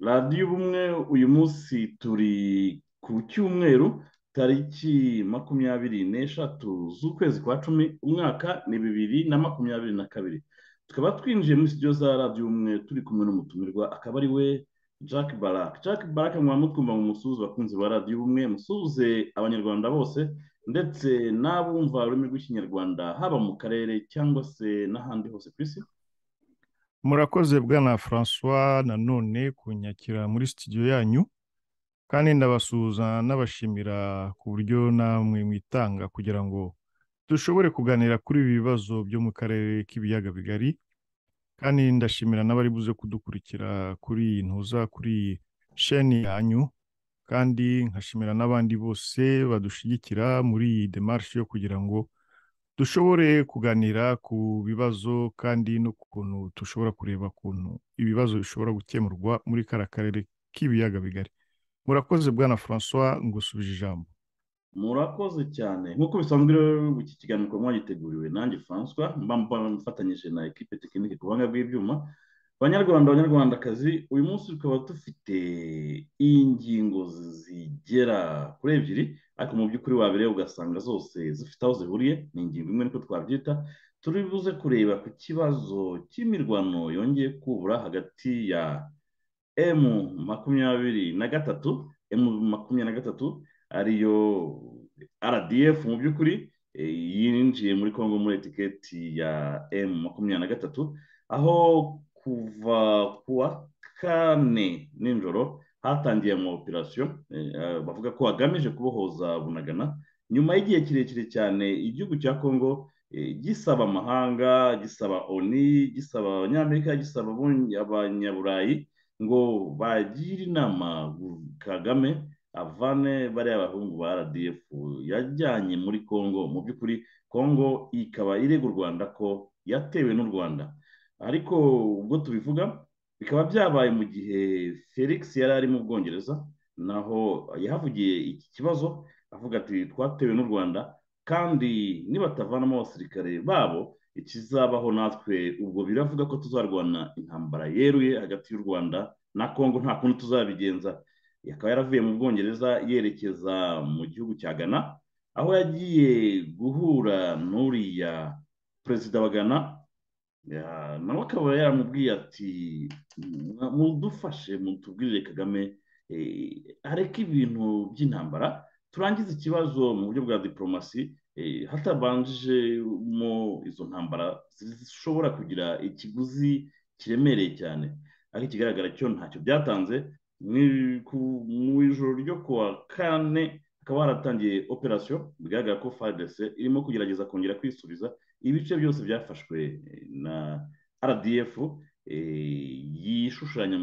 radiyo ubumwe uyu munsi turi ku cyumweru tariki makumyabiri n'eshatu z'ukwezi kwa cumi umwaka ni bibiri na makumyabiri na kabiri tukaba twinjiye muri studio za radiyo ubumwe turi kumwe n'umutumirwa akaba ari we jack barak jack barak mwaba mutwumva mu musuhuza abakunzi ba radiyo ubumwe musuhuze abanyarwanda bose ndetse n'abumva ururimi rw'ikinyarwanda haba mu karere cyangwa se n'ahandi hose ku isi murakoze bwana francois nanone kunyakira muri studio yanyu kandi ndabasuhuza n'abashimira ku buryo namwe mwitanga kugira ngo dushobore kuganira kuri ibi bibazo byo mu karere k'ibiyaga bigari kandi ndashimira n'abari buze kudukurikira kuri iyi ntuza kuri iyi sheni yanyu kandi nkashimira n'abandi bose badushyigikira muri iyi demarshi yo kugira ngo dushobore kuganira ku bibazo kandi n'ukuntu dushobora kureba ukuntu ibibazo bishobora gukemurwa muri kara karere k'ibiyaga bigari murakoze bwana francois ngusubije ijambo murakoze cyane nk'uko bisanzwe rero iki kiganiro ukaba mwagiteguriwe nanjye francois mba mfatanyije na ekipe tekinike ku buhanga bw'ibyuma banyarwanda banyarwandakazi uyu munsi tukaba dufite ingingo zigera kuri ebyiri ariko mu by'ukuri wabireba ugasanga zose zifite aho zihuriye ni ingingo imwe niko twabyita turi buze kureba ku kibazo cy'imirwano yongeye kubura hagati ya emu makumyabiri na gatatu emu makumyabiri na gatatu ariyo rdf mu by'ukuri yinjiye muri congo muri etiketi ya emu makumyabiri na gatatu aho kuva ku wa kane nijoro hatangiye ama operasiyo bavuga ko hagamije kubohoza bunagana nyuma y'igihe kirekire cyane igihugu cya kongo gisaba amahanga gisaba oni gisaba abanyamerika gisaba abanyaburayi ngo bagire inama kagame avane bariya bahungu ba rdf yajyanye muri kongo mu by'ukuri kongo ikaba irega u rwanda ko yatewe n'u rwanda ariko ubwo tubivuga bikaba byabaye mu gihe felix yari ari mu bwongereza naho yahavugiye iki kibazo avuga ati twatewe n'u rwanda kandi nibatavanamo abasirikare babo ikizabaho natwe ubwo biravuga ko tuzarwana intambara yeruye hagati y'u rwanda na kongo nta kundi tuzabigenza akaba yaravuye mu bwongereza yerekeza mu gihugu cya ghana aho yagiye guhura n'uriya perezida wa ghana nawe akaba yaramubwiye ati mudufashe mutubwirire kagame areke ibintu by'intambara turangize ikibazo mu buryo bwa diporomasi hatabanjije mo izo ntambara zishobora kugira ikiguzi kiremereye cyane ariko ikigaragara cyo ntacyo byatanze mu ijoro ryo ku wa kane hakaba haratangiye operasiyo bigaragara ko fadese irimo kugerageza kongera kwisubiza ibice byose byafashwe na rdf yishushanya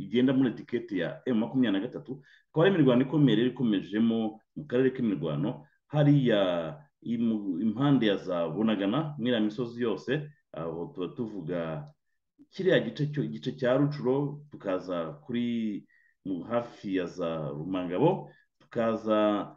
igenda muri etiketi ya emu makumyabiri na gatatu akaba ari imirwano ikomeye rero ikomejemo mu karere k'imirwano hariya impande ya za bunagana mwiriya misozi yose aho tuba tuvuga kiriya gice cya rucuro tukaza kuri hafi ya za rumangabo tukaza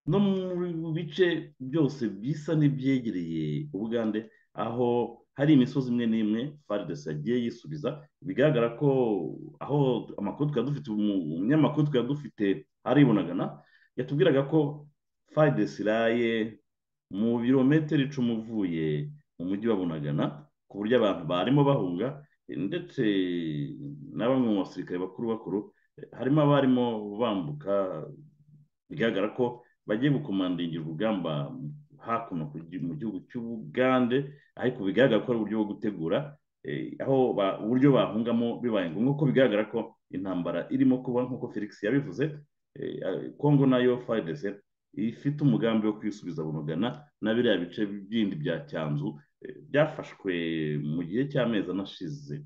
no mu bice byose bisa n'ibyegereye ubugande aho hari imisozi imwe n'imwe faridesi yagiye yisubiza bigaragara ko aho amakuru twari dufite umunyamakuru twari dufite aribonagana yatubwiraga ko faridesi iraye mu birometero icumi uvuye mu mujyi wa bunagana ku buryo abantu barimo bahunga ndetse na bamwe mu basirikare bakuru bakuru harimo abarimo bambuka bigaragara ko bagiye gukomandingira urugamba hakuno mu gihugu cy'ubugande ariko bigaragara ko ari uburyo bwo gutegura aho uburyo bahungamo bibaye ngombwa ko bigaragara ko intambara irimo kuba nk'uko felix yabivuze kongo nayo faridese ifite umugambi wo kwisubiza bunugana na biriya bice bindi bya cyanzu byafashwe mu gihe cy'amezi anashize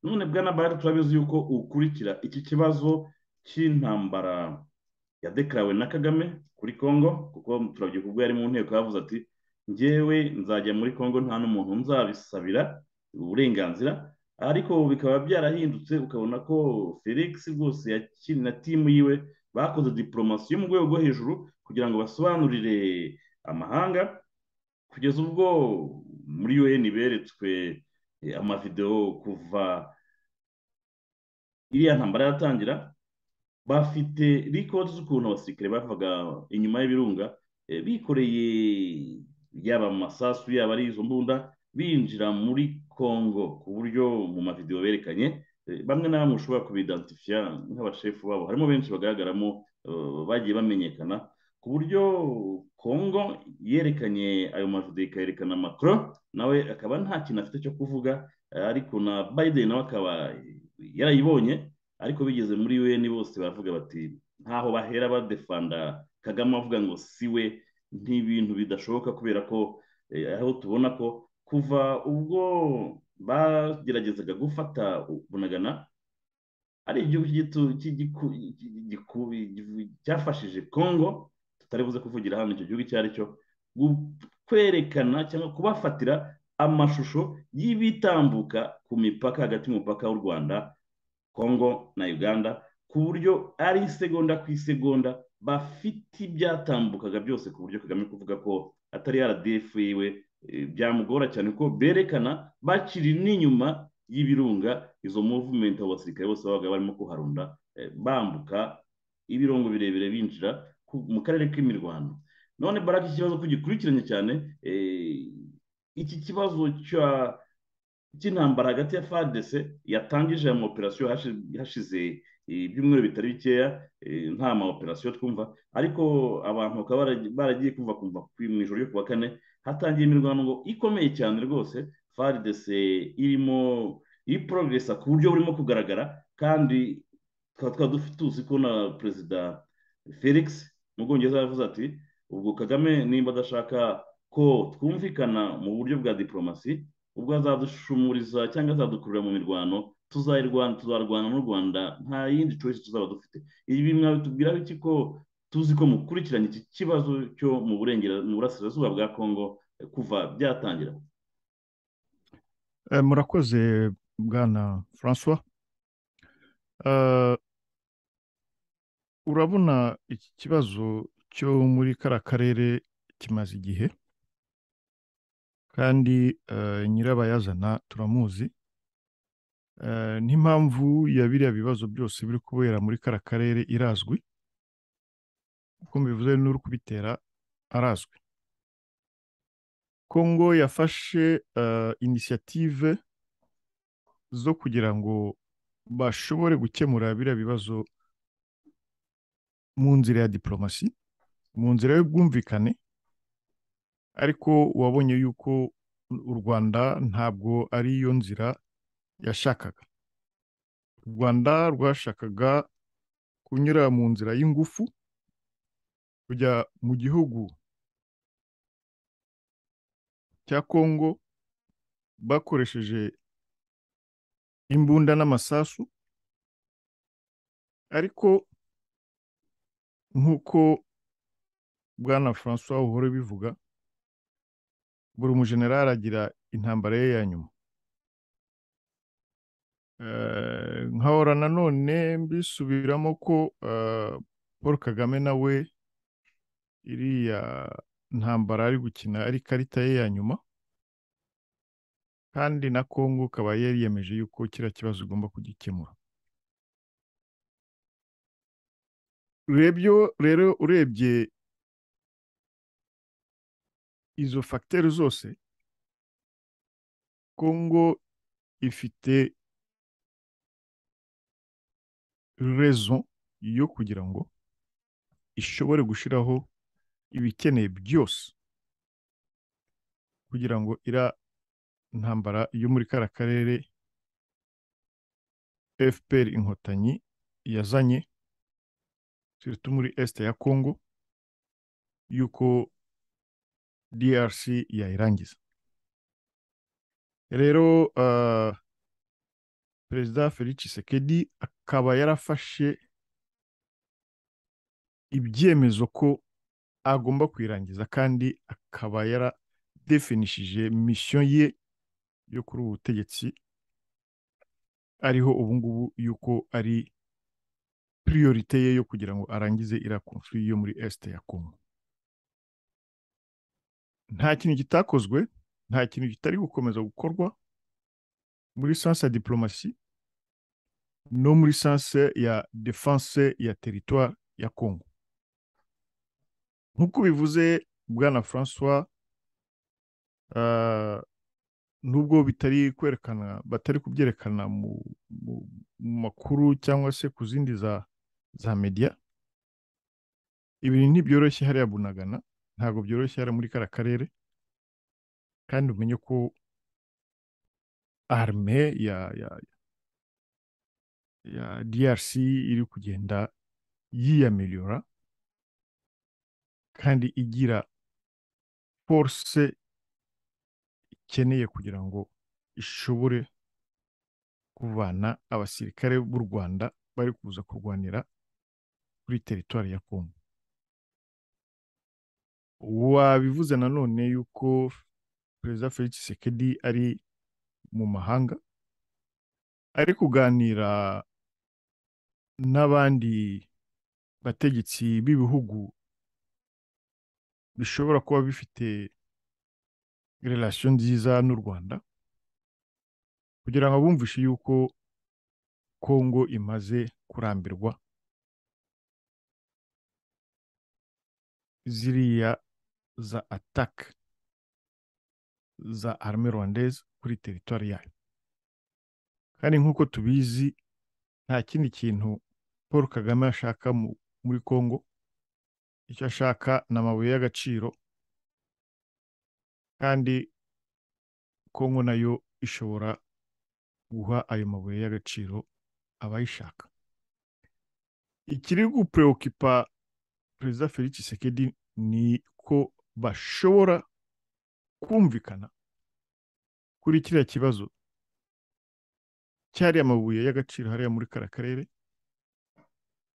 none bwana bari turabizi yuko ukurikira iki kibazo cy'intambara yadekarawe na kagame kuri kongo kuko turabyibuka ubwo yari mu nteko yavuze ati ngewe nzajya muri kongo nta n'umuntu nzabisabira uburenganzira ariko bikaba byarahindutse ukabona ko felix rwose yakina na timu yiwe bakoze diporomasi yo mu rwego rwo hejuru kugira ngo basobanurire amahanga kugeza ubwo muri un beretswe amavidewo kuva iriya ntambara yatangira bafite rikodi z'ukuntu abasirikare bavaga inyuma y'ibirunga bikoreye yaba amasasu yaba ari izo mbunda binjira muri congo ku buryo mu mavidewo berekanye bamwe na bamwe ushobora kubidentifiya nk'abashefu babo harimo benshi bagaragaramo bagiye bamenyekana ku buryo congo yerekanye ayo mavidewo ikayerekana macron nawe akaba nta kintu afite cyo kuvuga ariko na biden nawe akaba yarayibonye ariko bigeze muri un bose baravuga bati ntaho bahera badefanda kagame avuga ngo si we n'ibintu bidashoboka kubera ko aho tubona ko kuva ubwo bageragezaga gufata bunagana ari igihugu cyafashije congo tutari buze kuvugira hano icyo gihugu icyo ari cyo kwerekana cyangwa kubafatira amashusho y'ibitambuka ku mipaka hagati y'umupaka w'u rwanda congo na uganda ku buryo ari isegonda ku isegonda bafite ibyatambukaga byose ku buryo kagame kuvuga ko atari rdf yiwe byamugora cyane ko berekana bakiri n'inyuma y'ibirunga izo muvumenti abo basirikare bose babaga barimo kuharunda bambuka ibirongo birebire binjira mu karere k'imirwano none baraka ikibazo ko gikurikiranye cyane iki kibazo cy'intambara hagati ya fadc yatangije mu operasiyo hashize ibyumweru bitari bikeya nta ma operasiyo twumva ariko abantu bakaba baragiye kumva kumva mu ijoro ryo kuwa kane hatangiye imirwano ikomeye cyane rwose fadc irimo iri porogesa ku buryo burimo kugaragara kandi tukaba tuzi ko na perezida felix mu bwongereza yavuze ati ubwo kagame nimba adashaka ko twumvikana mu buryo bwa diporomasi ubwo azadushumuriza cyangwa azadukurura mu mirwano tuzarwana n'u rwanda nta yindi coyisi tuzaba dufite ibi mwabitubwiraho iki ko tuzi ko mukurikiranye iki kibazo cyo mu burasirazuba bwa congo kuva byatangira murakoze bwana francois urabona iki kibazo cyo muri kara karere kimaze igihe kandi nyirabayazana turamuzi n'impamvu ya biriya bibazo byose biri kubera muri kara karere irazwi uko mbivuze n'uri kubitera arazwi kongo yafashe inisiyative zo kugira ngo bashobore gukemura biriya bibazo mu nzira ya diporomasi mu nzira y'ubwumvikane ariko wabonye yuko u rwanda ntabwo ari yo nzira yashakaga u rwanda rwashakaga kunyura mu nzira y'ingufu kujya mu gihugu cya kongo bakoresheje imbunda n'amasasu ariko nk'uko bwana francois uhora bivuga buri umujenerali agira intambara ye ya nyuma nkahora nanone mbisubiramo ko paul kagame nawe iriya ntambara ari gukina ari ikarita ye ya nyuma kandi na kongo ukaba yariyemeje yuko kiriya kibazo igomba kugikemura rero urebye izo fagiteri zose kongo ifite rezo yo kugira ngo ishobore gushyiraho ibikeneye byose kugira ngo iriya ntambara yo muri kara karere fpr inkotanyi yazanye sirito muri esite ya kongo y'uko drc yayirangiza rero perezida felix sekedi akaba yarafashe ibyemezo ko agomba kuyirangiza kandi akaba yaradefinishije misiyo ye yo kuri ubu butegetsi ariho ubu ngubu yuko ari priorite ye yo kugira ngo arangize iriya konfuri yo muri esite ya kongo nta kintu gitakozwe nta kintu kitari gukomeza gukorwa muri sanse ya diporomasi no muri sanse ya defanse ya teritwari ya kongo nk'uko bivuze bwana francois nubwo bitari kwerekana batari kubyerekana mu makuru cyangwa se ku zindi za mediya ibintu ntibyoroshye hariya bunagana ntabwo byoroshye hariya muri kariya karere kandi umenye ko arme ya ya DRC iri kugenda yiyamiliyora kandi igira force ikeneye kugira ngo ishobore kuvana abasirikare b'u rwanda bari kuza kurwanira kuri teritwari ya kongo wabivuze nanone yuko perezida felix sekedi ari mu mahanga ari kuganira n'abandi bategetsi b'ibihugu bishobora kuba bifite relasiyo nziza n'u rwanda kugira ngo abumvishe yuko kongo imaze kurambirwa ziriya za ataka za arme rwandeze kuri teritwari yayo kandi nk'uko tubizi nta kindi kintu paul kagame ashaka muri kongo icyo ashaka ni amabuye y'agaciro kandi kongo nayo ishobora guha ayo mabuye y'agaciro abayishaka ikiri gupereokipa perezida felix sekedi ni ko bashobora kumvikana kuri kiriya kibazo cyariya amabuye y'agaciro hariya muri kara karere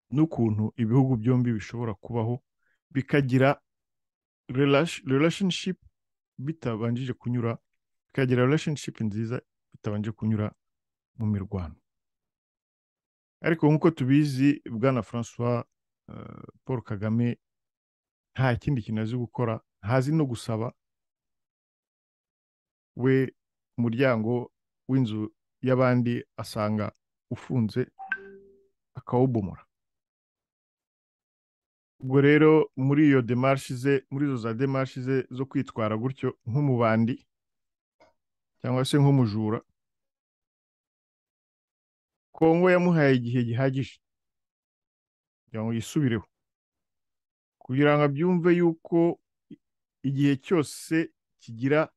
n'ukuntu ibihugu byombi bishobora kubaho bikagira relationship bitabanjije kunyura bikagira relationship nziza bitabanje kunyura mu mirwano ariko nk'uko tubizi bwana francois paul kagame nta kindi kintu azi gukora ntazi no gusaba we umuryango w'inzu y'abandi asanga ufunze akawubomora ubwo rero muri iyo demarshe ze muri izo za demarshe ze zo kwitwara gutyo nk'umubandi cyangwa se nk'umujura kongo yamuhaye igihe gihagije kugira ngo yisubireho kugira ngo abyumve yuko igihe cyose kigira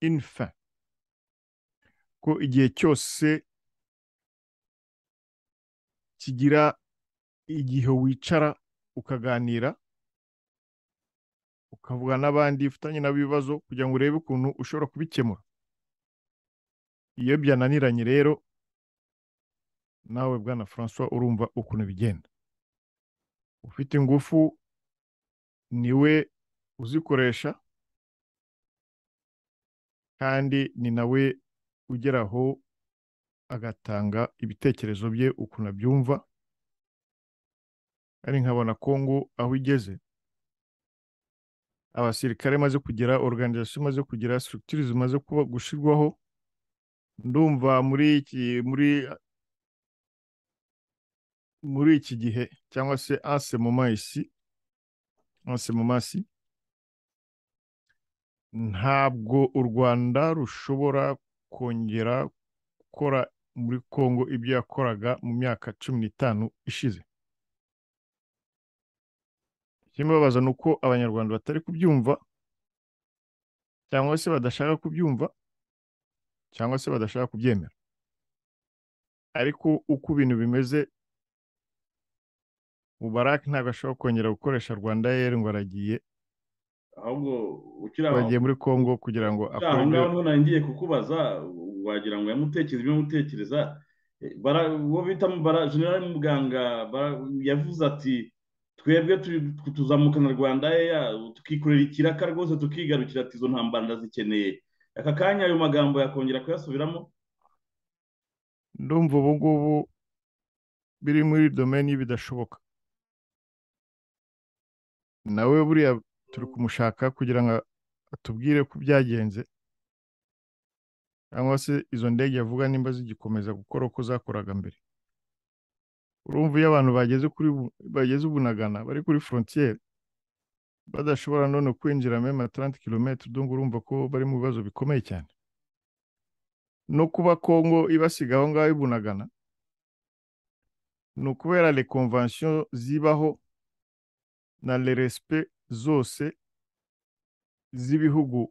infa ko igihe cyose kigira igihe wicara ukaganira ukavuga n'abandi ufitanye nabo ibibazo kugira ngo urebe ukuntu ushobora kubikemura iyo byananiranye rero nawe bwana francois urumva ukuntu bigenda ufite ingufu niwe uzikoresha kandi ni nawe ugeraho agatanga ibitekerezo bye ukuntu abyumva ari nkabona kongo aho igeze abasirikare maze kugira organization maze kugira structures maze kuba gushirwaho ndumva muri iki muri muri iki gihe cyangwa se anse moment ici anse moment ici ntabwo u Rwanda rushobora kongera gukora muri Kongo ibyo yakoraga mu myaka cumi n'itanu ishize ikimubabaza ni uko abanyarwanda batari kubyumva cyangwa se badashaka kubyumva cyangwa se badashaka kubyemera ariko uko ibintu bimeze mubarake ntabwo ashobora kongera gukoresha rwanda yeri ngo aragiye ahubwo bagiye muri congo kugira ngo akore aho ngaho ngiye kukubaza wagira ngo yamutekereza ibyo mutekereza uwo bita generali muganga yavuze ati twebwe tuzamukana rwanda yeya tukikorera ikiraka rwose tukigarukira ati izo ntambara ndazikeneye aka kanya ayo magambo yakongera kuyasubiramo ndumva ubu ngubu biri muri domeni bidashoboka nawe buriya turi kumushaka kugira ngo atubwire ko byagenze cyangwa se izo ndege yavuga nimba zigikomeza gukora uko zakoraga mbere urumva iyo abantu bageze kuri bageze ubunagana bari kuri frontiere badashobora none kwinjira mema 30 km donc urumva ko bari mu bibazo bikomeye cyane no kuba Kongo ibasiga aho ngaho ibunagana ni ukubera les conventions zibaho na le respect zose z'ibihugu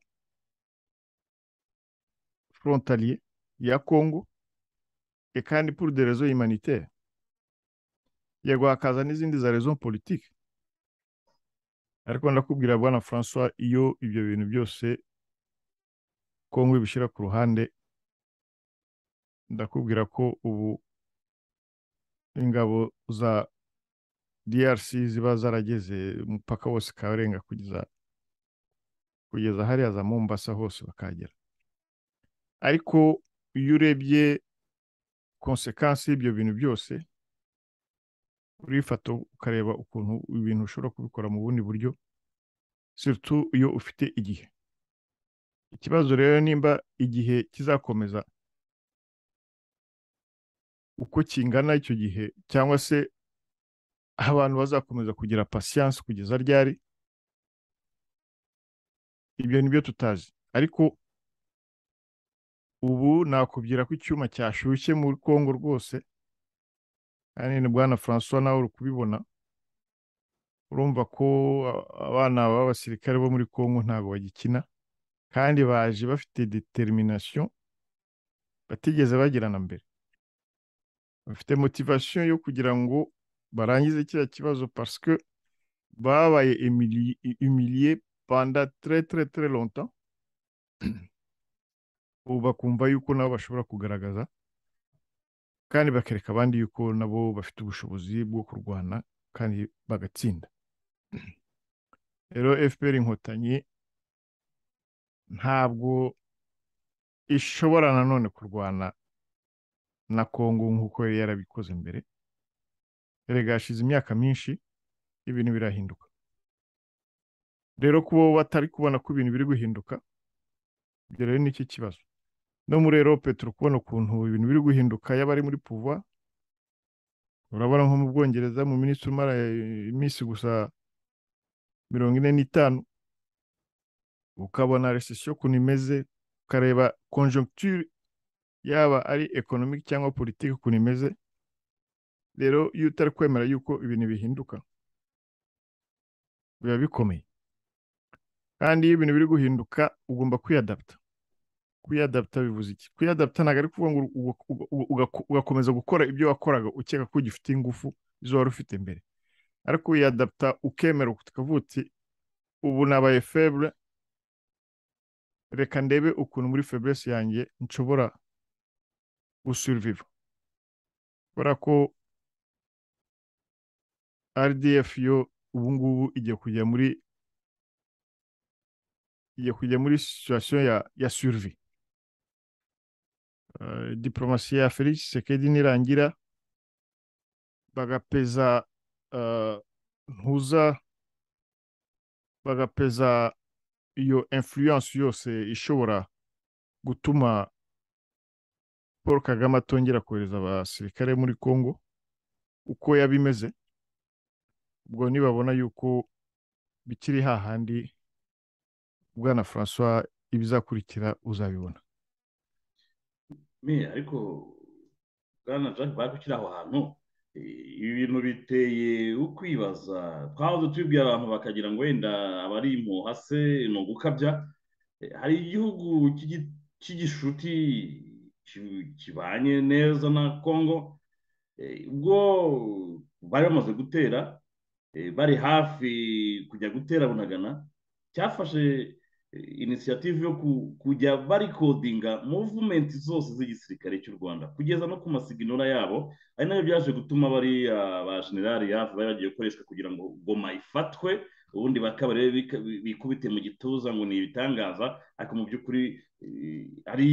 frontalier ya Congo et kandi pour des raisons humanitaires yego hakaza n'izindi za raison politique ariko ndakubwira bwana francois iyo ibyo bintu byose kongo ibishyira ku ruhande ndakubwira ko ubu ingabo za drc ziba zarageze umupaka wose karenga kugeza kugeza hariya za mombasa hose bakagera ariko iyo urebye konsekansi y'ibyo bintu byose urifata ukareba ukuntu ibintu ushobora kubikora mu bundi buryo sirutu iyo ufite igihe ikibazo rero nimba igihe kizakomeza uko kingana icyo gihe cyangwa se abantu bazakomeza kugira pasiyanse kugeza ryari ibyo ni byo tutazi ariko ubu nakubwira ko icyuma cyashyushye muri kongo rwose kandi ni bwana francois nawe uri kubibona urumva ko abana b'abasirikare bo muri congo ntabwo bagikina kandi baje bafite determination batigeze bagirana mbere bafite motivation yo kugira ngo barangize kiriya kibazo parce que babaye humilié panda très très très longtemps ubu bakumva yuko nabo bashobora kugaragaza kandi bakereka abandi yuko nabo bafite ubushobozi bwo kurwana kandi bagatsinda rero fpr inkotanyi ntabwo ishobora nanone kurwana na kongo nk'uko yari yarabikoze mbere erega hashize imyaka myinshi ibintu birahinduka rero kuba batari kubona ko ibintu biri guhinduka ibyo rero ni kibazo no muri erope turi kubona ukuntu ibintu biri guhinduka yaba ari muri puva urabona nko mu bwongereza mu minsi umara iminsi gusa mirongo ine n'itanu ukabona recession ukuntu imeze ukareba conjoncture yaba ari economic cyangwa politiki ukuntu imeze rero iyo utari kwemera yuko ibintu bihinduka biba bikomeye kandi iyo ibintu biri guhinduka ugomba kwiyadapta kuyadaputa bivuze iki kuyadaputa ntabwo ari ukuvuga ngo ugakomeza gukora ibyo wakoraga ukeka ko ugifite ingufu izo wari ufite mbere ariko uyadaputa ukemera ukavuga uti ubu nabaye febure reka ndebe ukuntu muri feburesi yanjye nshobora gusuriviva kubera ko rdf yo ubu ngubu igiye kujya muri igiye kujya muri situwasiyo ya surivi diporomasi ya felix sekedi nirangira bagapeza ntuza bagapeza iyo influence yose ishobora gutuma paul kagame atongera kohereza abasirikare muri congo uko yabimeze ubwo nibabona yuko bikiri hahandi bwana francois ibizakurikira uzabibona me ariko bwana jack bari gukira aho hantu ibi bintu biteye ukwibaza twahoze tubibwira abantu bakagira ngo wenda abari impuha se ni ugukabya hari igihugu cy'igishuti kibanye neza na congo ubwo bari bamaze gutera bari hafi kujya gutera bunagana cyafashe inisiyative yo kujya barikodinga muvumenti zose z'igisirikare cy'u rwanda kugeza no ku masiginura yabo ari nabyo byaje gutuma bariya ba generali hafi bari bagiye gukoreshwa kugira ngo goma ifatwe ubundi bakaba rero bika- bi- bikubite mu gituza ngo ni ibitangaza ariko mu by'ukuri eh, ari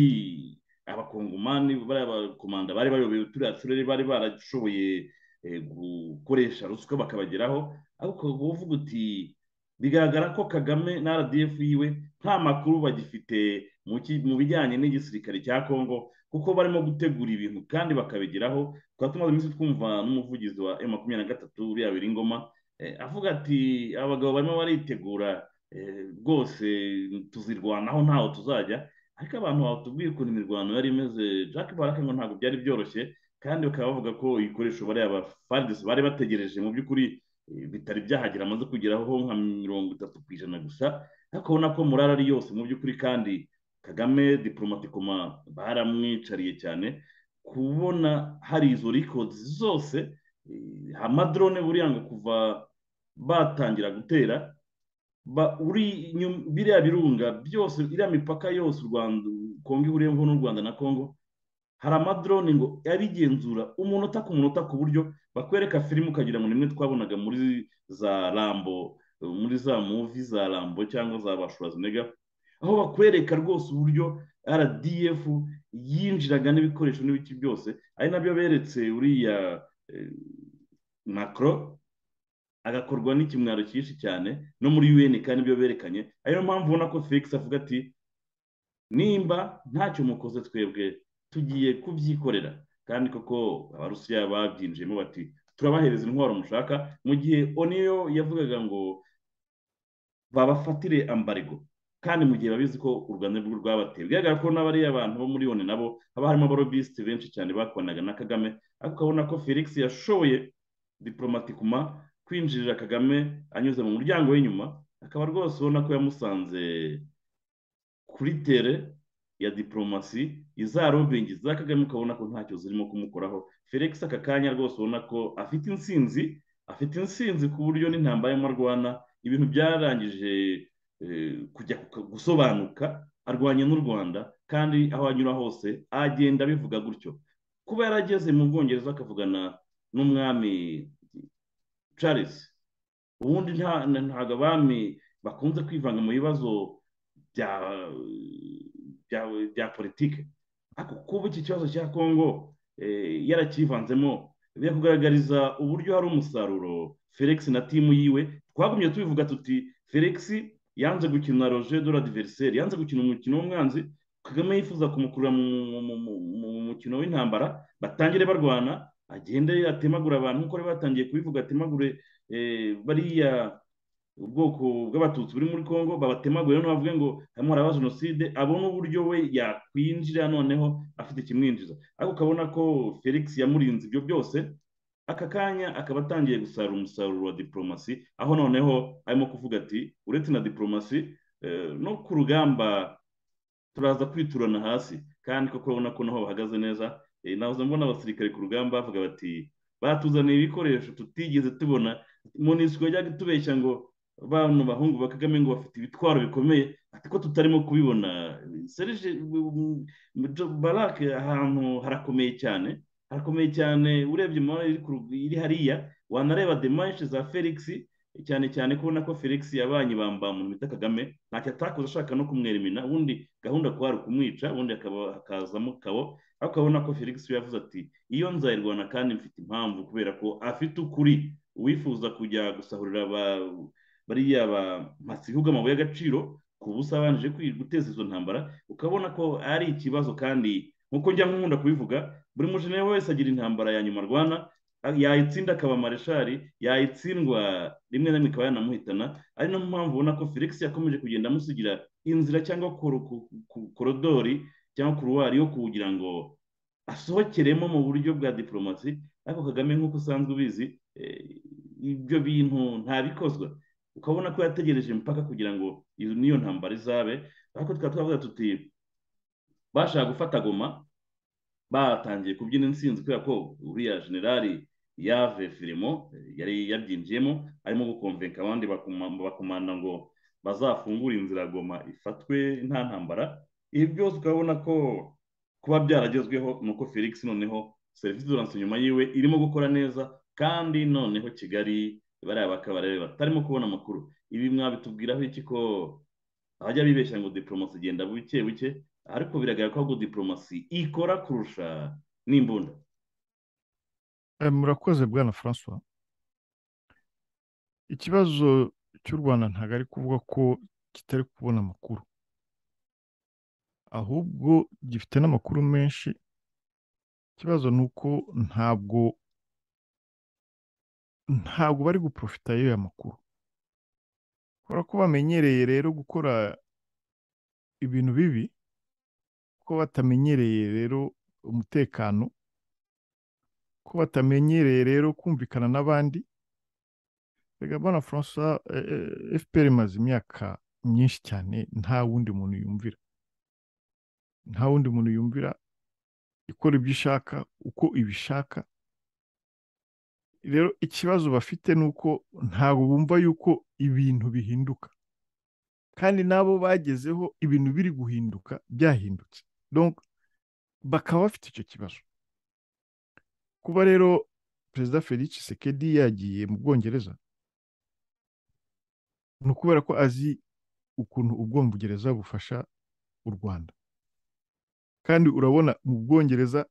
abakongomani bariya bakomanda bari bayoboye turiya turere bari barashoboye eh, gukoresha ruswa bakabageraho ariko uvuga uti bigaragara ko kagame na rdf yiwe nta makuru bagifite mu ki- mu bijyanye n'igisirikare cya kongo kuko barimo gutegura ibintu kandi bakabigeraho tukaba tumaze iminsi twumva n'umuvugizi wa M makumyabiri na gatatu uriya Biringoma eh, avuga ati abagabo barimo baritegura eh, rwose tuzirwanaho ntaho tuzajya ariko abantu batubwiye ukuntu imirwano yari imeze Jack Baraka ngo ntabwo byari byoroshye kandi bakaba bavuga ko ibikoresho bariya ba FARDC bari bategereje mu by'ukuri eh, bitari byahagera amaze kugeraho nka mirongo itatu ku ijana gusa ariko ubona ko morale ari yose mu by'ukuri kandi Kagame diplomatikoma baramwicariye cyane kubona hari izo records zose eh, amadrone buriya ngo kuva batangira gutera ba- uri inyum- biriya birunga byose iriya mipaka yose u Rwanda Kongo ihuriyeho n'u Rwanda na Kongo hari amadrone ngo abigenzura umunota ku munota ku buryo bakwereka filime ukagira ngo nimwe twabonaga muri za Rambo muri za muvi za Rambo cyangwa za ba Schwarzenegger aho bakwereka rwose uburyo RDF yinjiraga n'ibikoresho n'ibiki byose ari nabyo beretse uriya eh, Macron agakorwa n'ikimwaro cyinshi cyane no muri UN kandi ibyo berekanye ariyo mpamvu ubona ko Felix avuga ati nimba ntacyo mukoze twebwe tugiye kubyikorera kandi koko abarusiya babyinjiyemo bati turabahereza intwaro mushaka mu gihe oniyo yavugaga ngo babafatire ambarigo kandi mu gihe babizi ko u rwanda rwo rwabateye bigaragara ko n'abariya abantu bo muri one nabo haba harimo abarobisite benshi cyane bakoranaga na kagame ariko ukabona ko felix yashoboye diplomatikuma kwinjirira kagame anyuze mu muryango w'inyuma akaba rwose ubona ko yamusanze kuri tere ya diporomasi iza lobingi za kagame ukabona ko ntacyo zirimo kumukoraho felix aka kanya rwose ubona ko afite intsinzi afite intsinzi ku buryo n'intambara arimo arwana ibintu byarangije eh, kujya ku- gusobanuka arwanya n'u rwanda kandi aho anyura hose agenda abivuga gutyo kuba yarageze mu bwongereza akavugana n'umwami charles ubundi nta- na- ntabwo abami bakunze kwivanga mu bibazo bya bya bya politike ariko kuba iki kibazo cya kongo eh, yarakivanzemo bijya kugaragariza uburyo hari umusaruro felix na timu yiwe twagumye tubivuga tuti felix yanze gukina roger de l'adversaire yanze gukina umukino w'umwanzi kagame yifuza kumukurura mu mu- mu- mu- mu mukino w'intambara batangire barwana agende atemagura abantu nk'uko bari batangiye kubivuga atemagure eh, bariya ubwoko bw'abatutsi buri muri congo babatemagure noneho bavuge ngo harimo haraba jenoside abone uburyo we yakwinjira noneho afite ikimwinjiza ariko ukabona ko felix yamurinze ibyo byose aka kanya akaba atangiye gusarura umusaruro wa diporomasi aho noneho arimo kuvuga ati uretse na diporomasi eh, no ku rugamba turaza kwiturana hasi kandi koko urabona ko naho bahagaze neza Eh, nahoze mbona abasirikare ku rugamba bavuga bati batuzaniye ibikoresho tutigeze tubona monisiko yajyaga itubeshya ngo bano bahungu ba kagame ngo bafite ibitwaro bikomeye ati ko tutarimo kubibona serije barake ahantu harakomeye cyane harakomeye cyane urebye mu mabara iri ku rug- iri hariya wanareba demanshe za felix cyane cyane ko ubona ko felix yabanye bamba mu bita kagame ntacyo atakoze ashaka no kumwerimina ubundi gahunda kwari ukumwica ubundi akaba hakazamo kabo ariko ukabona ko felix we yavuze ati iyo nzayirwana kandi mfite impamvu kubera ko afite ukuri uwifuza kujya gusahurira ba- bariya ba masihuga amabuye y'agaciro ku busa abanjije kwi- guteza izo ntambara ukabona ko ari ikibazo kandi nk'uko njya nkunda kubivuga buri mujenera wese agira intambara ya nyuma arwana yayitsinda akaba mareshali yayitsindwa rimwe na rimwe ikaba yanamuhitana ari nayo mpamvu ubona ko felix yakomeje kugenda amusigira inzira cyangwa koru- ku- ku- korodori cyangwa kuruwari yo kugira ngo asohokeremo mu buryo bwa diporomasi ariko kagame nk'uko usanzwe ubizi eh, ibyo bintu ntabikozwa ukabona ko yategereje impaka kugira ngo iyo niyo ntambara izabe ariko tukaba twavuga tuti bashaka gufata goma batangiye kubyina intsinzi kubera ko uriya generali yave firimo eh, yari yabyinjiyemo arimo gukomvenka abandi bakoma- bakomanda ngo bazafungure inzira goma ifatwe nta ntambara ibi byose ukabona ko kuba byaragezweho ni uko felix noneho serivisi duranse nyuma yiwe irimo gukora neza kandi noneho kigali bariya bakaba rero batarimo kubona amakuru ibi mwabitubwiraho iki ko abajya bibeshya ngo diporomasi igenda buke buke ariko biragaragara ko diporomasi ikora kurusha n'imbunda murakoze bwana francois ikibazo cy'u rwanda ntabwo ari kuvuga ko kitari kubona amakuru ahubwo gifite n'amakuru menshi ikibazo ni uko ntabwo ntabwo bari guprofita y'aya makuru kubera ko bamenyereye rero gukora ibintu bibi ko batamenyereye rero umutekano ko batamenyereye rero kumvikana n'abandi reka mbona francois fpr imaze imyaka myinshi cyane nta wundi muntu yumvira nta wundi muntu yumvira ikora ibyo ishaka uko ibishaka rero ikibazo bafite ni uko ntabwo bumva yuko ibintu bihinduka kandi nabo bagezeho ibintu biri guhinduka byahindutse bakaba bafite icyo kibazo kuba rero perezida felix sekedi yagiye mu bwongereza ni ukubera ko azi ukuntu ubwongereza bufasha u rwanda kandi urabona mu bwongereza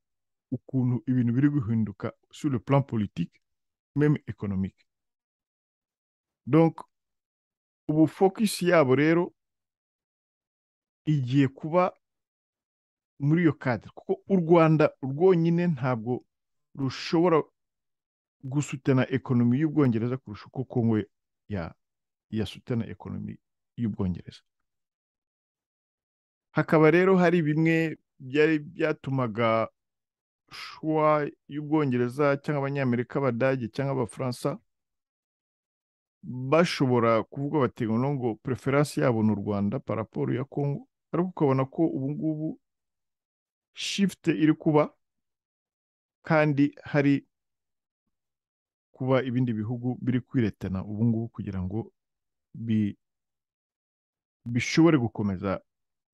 ukuntu ibintu biri guhinduka sur le plan politique meme economique donc ubu focus yabo rero igiye kuba muri iyo kadire kuko u rwanda rwonyine ntabwo rushobora gusutana ekonomi y'ubwongereza kurusha uko kongo ya ya sutana ekonomi y'ubwongereza hakaba rero hari bimwe byari byatumaga shuwa y'ubwongereza cyangwa abanyamerika abadage cyangwa abafaransa bashobora kuvuga bati ngo preferanse yabo ni u rwanda paraporo ya kongo ariko ukabona ko ubu ngubu shifite iri kuba kandi hari kuba ibindi bihugu biri kwiretana ubu ngubu kugira ngo bishobore gukomeza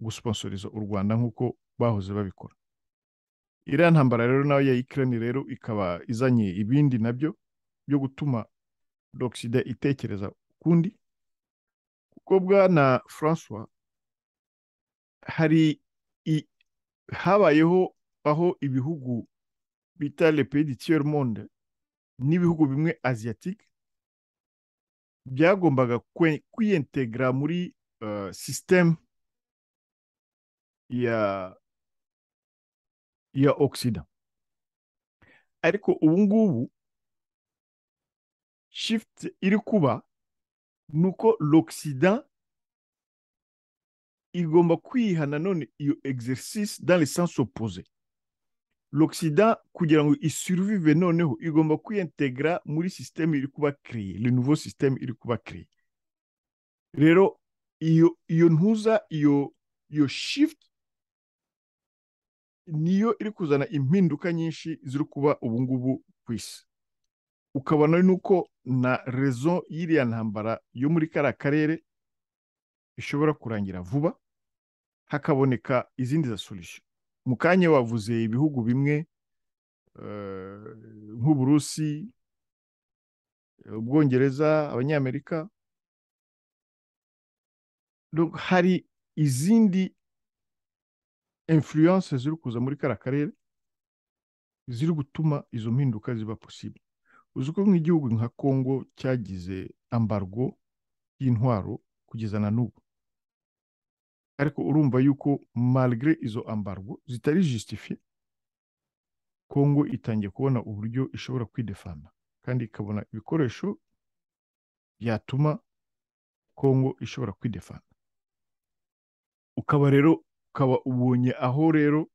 gusponsoriza u rwanda nk'uko bahoze babikora iriya ntambara rero nayo ya ikirani rero ikaba izanye ibindi nabyo byo gutuma doxida itekereza ukundi kuko bwana francois hari habayeho aho ibihugu bita le pedi tiyer monde n'ibihugu bimwe asiatique byagombaga kwiyentegara muri sisiteme ya ya oxida ariko ubu ngubu shifuti iri kuba ni uko l'oxida igomba kwiha nanone iyo exercise dans le sens opposé l'oxida kugira ngo isurivive noneho igomba kwiyentegara muri sisiteme iri kuba kereye le nouveau sisiteme iri kuba kereye rero iyo iyo ntuza iyo iyo shifuti niyo iri kuzana impinduka nyinshi ziri kuba ubu ngubu ku isi ukabona nuko na rezo y'iriya ntambara yo muri kariya karere ishobora kurangira vuba hakaboneka izindi za sorushyo mu kanya wavuze ibihugu bimwe nk'uburusi ubwongereza abanyamerika hari izindi influence ziri kuza muri kariya karere ziri gutuma izo mpinduka ziba posible uzi ko nk'igihugu nka congo cyagize ambargo y'intwaro kugeza na n'ubu ariko urumva yuko malgre izo ambargo zitari justifiye congo itangiye kubona uburyo ishobora kwidefana kandi ikabona ibikoresho byatuma congo ishobora kwidefana ukaba rero ukaba ubonye aho rero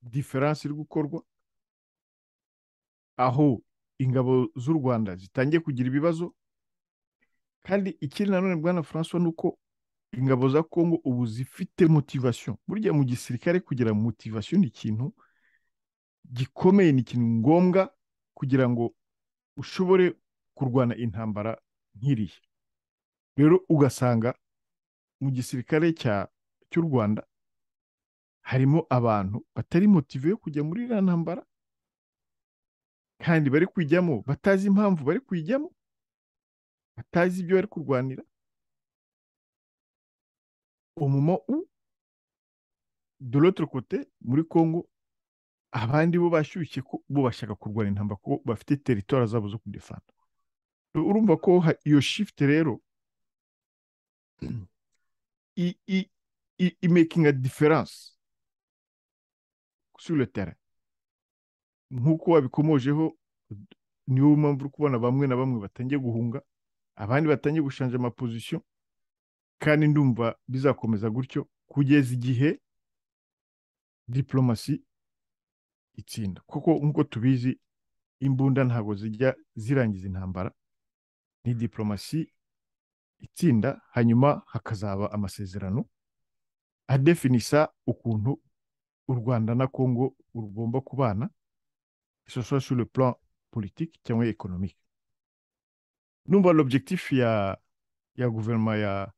diferanse iri gukorwa aho ingabo z'u rwanda zitangiye kugira ibibazo kandi ikiri nanone bwana francois ni uko ingabo za kongo ubu zifite motivasiyo burya mu gisirikare kugira motivasiyo ni ikintu gikomeye ni ikintu ngombwa kugira ngo ushobore kurwana intambara nk'iriya rero ugasanga mu gisirikare cy'u rwanda harimo abantu batari motive yo kujya muri iriya ntambara kandi bari kwijyamo batazi impamvu bari kwijyamo batazi ibyo bari kurwanira umuma u de l'autre côté muri congo abandi bo bashyushye ko bo bashaka kurwana intambara ko bafite teritwari zabo zo kudefanda urumva ko ha- iyo shift rero i, i, i, i making a difference sur le terrain nk'uko wabikomojeho niwo mpamvu uri kubona bamwe na bamwe batangiye guhunga abandi batangiye gushanja amapozisiyo kandi ndumva bizakomeza gutyo kugeza igihe diplomasi itsinda kuko nk'uko tubizi imbunda ntabwo zijya zirangiza intambara ni diplomasi itsinda hanyuma hakazaba amasezerano adefinisa ukuntu u rwanda na kongo rugomba kubana isosoye sur le plan politique cyangwa économique numva l'objectif ya ya guverinoma ya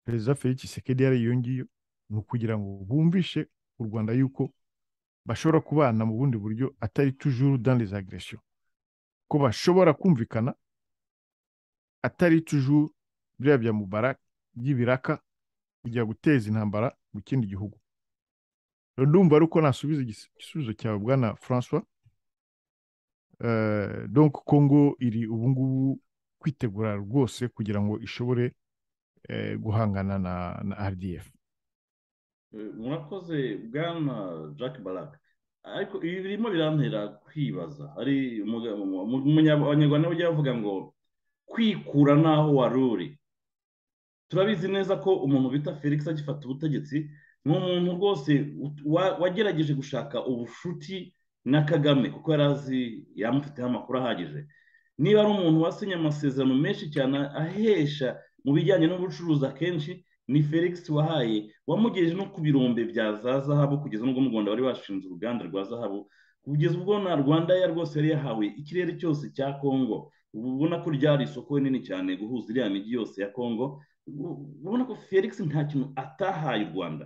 perezida felix tshisekedi yari iyo ngiyo ni ukugira ngo bumvishe u rwanda yuko bashobora kubana mu bundi buryo atari toujours dans les agressions ko bashobora kumvikana atari toujours biriya bya mubarak by'ibiraka kujya guteza intambara mu kindi gihugu Rero ndumva ari uko nasubiza igis- igisubizo cyawe bwana francois Euh, donc Congo iri ubu ngubu kwitegura rwose kugira ngo ishobore eh, guhangana na, na RDF Eh, murakoze bwana jack baraka ariko ibi birimo birantera kwibaza hari umuga- umu- umu- umunya- abanyarwanda bajya bavuga ngo kwikura n'aho wari uri turabizi neza ko umuntu bita felix agifata ubutegetsi ni umuntu rwose ut- wa- wagerageje gushaka ubushuti na kagame kuko yari azi yamufiteho amakuru ahagije niba ari umuntu wasinye amasezerano menshi cyane ahesha mu bijyanye n'ubucuruzi akenshi ni felix wahaye wamugejeje no ku birombe bya za zahabu kugeza n'ubwo mu rwanda bari bashinze uruganda rwa zahabu kugeza ubwo na rwanda ya rwose yari yahawe ikirere cyose cya kongo ubu ubona ko ryari isoko rinini cyane guhuza iriya migi yose ya kongo urabona ko felix nta kintu atahaye u rwanda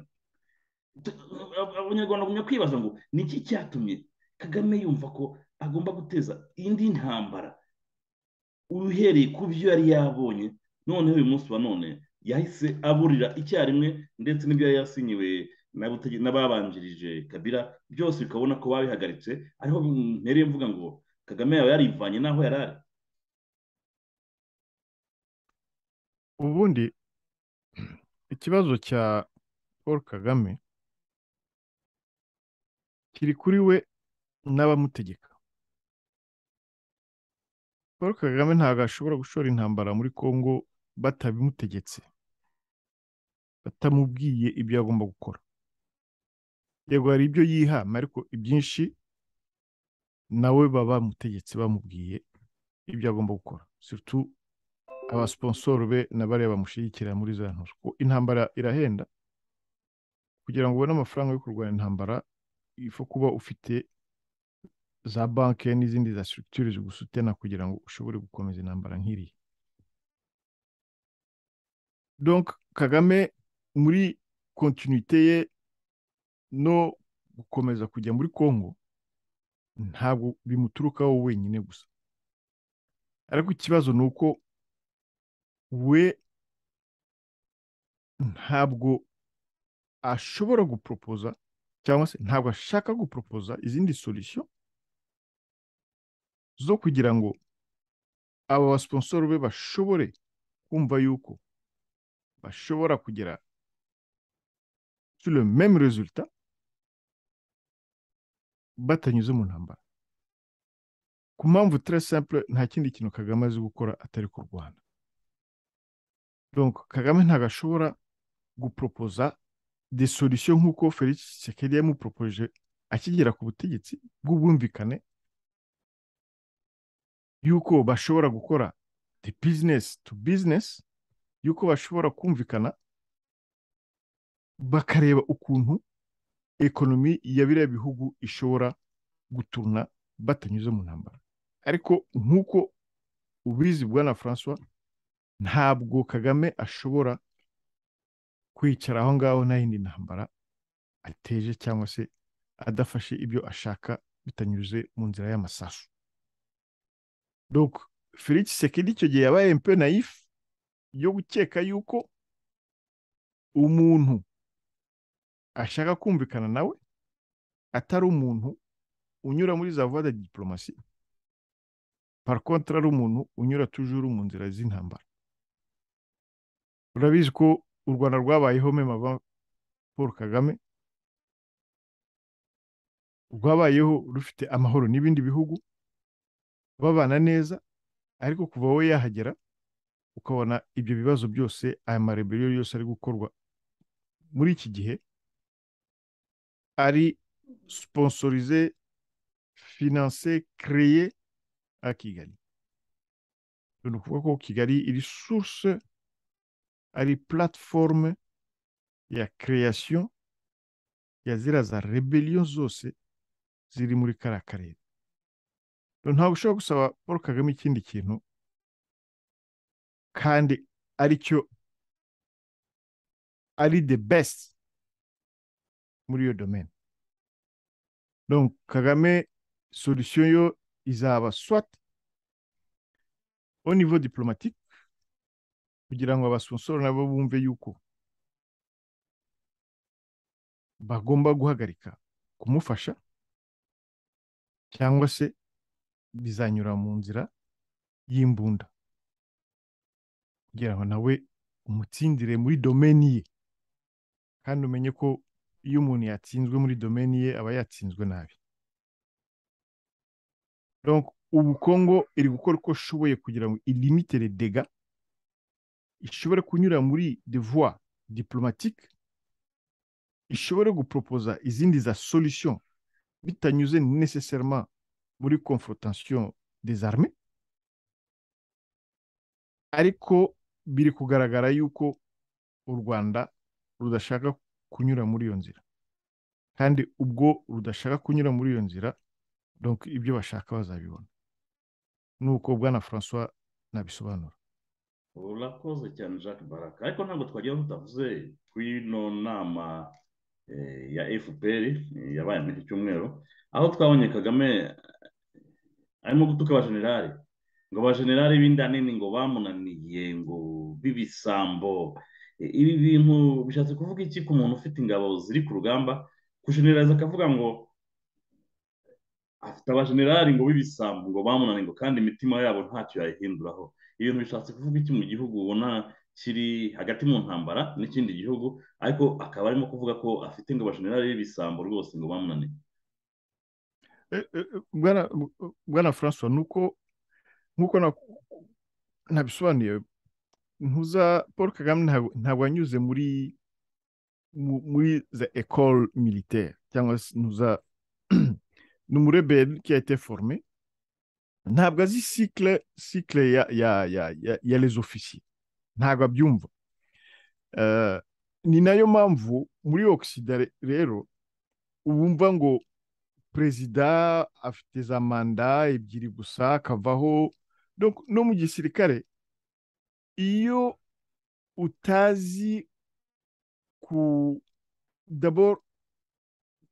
Tu- ab- abanyarwanda bagumya kwibaza ngo ni iki cyatumye kagame yumva ko agomba guteza indi ntambara uhereye ku byo yari yabonye noneho uyu munsi wa none yahise aburira icyarimwe ndetse n'ibyo yari yasinyiwe na Butege- n'ababanjirije kabira byose ukabona ko babihagaritse ariho mpereye mvuga ngo kagame yaba yarivanye n'aho yari ari ubundi ikibazo cya Paul Kagame kiri kuri we n'abamutegeka Paul Kagame ntabwo ashobora gushora intambara muri Congo batabimutegetse batamubwiye ibyo agomba gukora yego hari ibyo yihama ariko ibyinshi nawe baba bamutegetse bamubwiye ibyo agomba gukora surtout abasiponsoro be na bariya bamushyigikira muri za ntuzo kuko intambara irahenda kugira ngo ubone amafaranga yo kurwanya intambara ifo kuba ufite za banki n'izindi za structure zigusutena kugira ngo ushobore gukomeza intambara nk'iriya donc kagame muri kontinuité ye no gukomeza kujya muri congo ntabwo bimuturukaho wenyine gusa ariko ikibazo ni uko we ntabwo ashobora guporopoza cyangwa se ntabwo ashaka guporopoza izindi solution zo kugira ngo aba basponsoro be bashobore kumva yuko bashobora kugera sur le même resultat batanyuze mu ntambara ku mpamvu très simple nta kindi kintu Kagame azi gukora atari kurwana donc Kagame ntabwo ashobora guporopoza des solutions nk'uko Felix Tshisekedi yamuporopoje akigera ku butegetsi bw'ubwumvikane yuko bashobora gukora the business to business yuko bashobora kumvikana bakareba ukuntu ekonomi ya biriya bihugu ishobora guturuna batanyuze mu ntambara ariko nk'uko ubizi bwana francois ntabwo kagame ashobora kwicara aho ngaho nta yindi ntambara ateje cyangwa se adafashe ibyo ashaka bitanyuze mu nzira y'amasasu donc felix sekedi icyo gihe yabaye mpe nayifu yo gukeka yuko umuntu ashaka kumvikana nawe atari umuntu unyura muri za voie de diplomasi par contre ari umuntu unyura tujuru mu nzira z'intambara urabizi ko u rwanda rwabayeho mema paul kagame rwabayeho rufite amahoro n'ibindi bihugu babana neza ariko kuva wowe yahagera ukabona ibyo bibazo byose aya marebero yose ari gukorwa muri iki gihe ari sponsorisé financé créé à Kigali ni ukuvuga ko Kigali iri source ari plateforme ya création ya ziriya za rebellion zose ziri muri kariya karere ntabwo ushobora gusaba paul kagame ikindi kintu kandi aricyo ari the best muri iyo domaine donc kagame solution yo izaba swat au niveau diplomatique kugira ngo abasonsoro nabo bumve yuko bagomba guhagarika kumufasha cyangwa se bizanyura mu nzira y'imbunda kugira ngo nawe umutsindire muri domeni ye kandi umenye ko iyo umuntu yatsinzwe muri domeni ye aba yatsinzwe nabi ubu kongo iri gukora uko ishoboye kugira ngo ilimitere dega ishobore kunyura muri de voie diplomatique ishobore guporopoza izindi za solution bitanyuze necessairement muri confrontation des armées ariko biri kugaragara yuko u rwanda rudashaka kunyura muri iyo nzira kandi ubwo rudashaka kunyura muri iyo nzira donc ibyo bashaka bazabibona nuko bwana francois nabisobanura urakoze cyane jacques baraka ariko ntabwo twagira tutavuze kuri ino nama ya fpr yabaye muri iki cyumweru aho twabonye kagame arimo gutuka abajenerali ngo abajenerali b'indanini ngo bamunaniye ngo b'ibisambo ibi bintu bishatse kuvuga iki ku muntu ufite ingabo ziri ku rugamba kujeneraliza akavuga ngo afite abajenerali ngo b'ibisambo ngo bamunaniye ngo kandi imitima yabo ntacyo yayihinduraho ibintu bishatse kuvuga iki mu gihugu ubona kiri hagati mu ntambara n'ikindi gihugu ariko akaba arimo kuvuga ko afite ngo abajenerali b'ibisambo rwose ngo bamunaniye bwana francois ni uko nk'uko nabisobanuye ntuza paul kagame ntabwo anyuze muri muri za ecole militaire cyangwa se ntuza ni umureberi kiyate forume ntabwo azi sikire sikire ya ya ya ya rezo ofisiye ntabwo abyumva ni nayo mpamvu muri ogisida rero wumva ngo perezida afite za manda ebyiri gusa akavaho no mu gisirikare iyo utazi ku daboro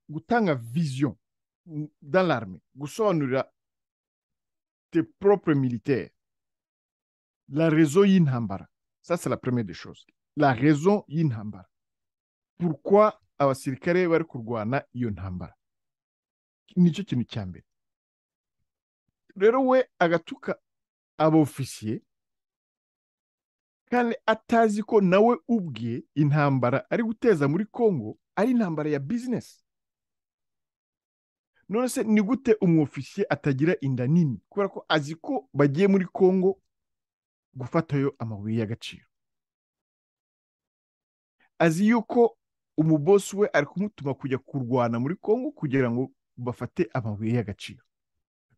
gutanga viziyo l'armée gusobanurira tes propres militaires la raison y'intambara ça c'est la première des choses la raison y'intambara pourquoi abasirikare bari kurwana iyo ntambara nicyo kintu cya mbere rero we agatuka abofisiye kandi atazi ko nawe ubwe intambara ari guteza muri congo ari intambara ya bizinesi none se ni gute umwofisiye atagira inda nini kubera ko azi ko bagiye muri congo gufatayo amabuye y'agaciro azi yuko umubosi we ari kumutuma kujya kurwana muri congo kugira ngo bafate amabuye y'agaciro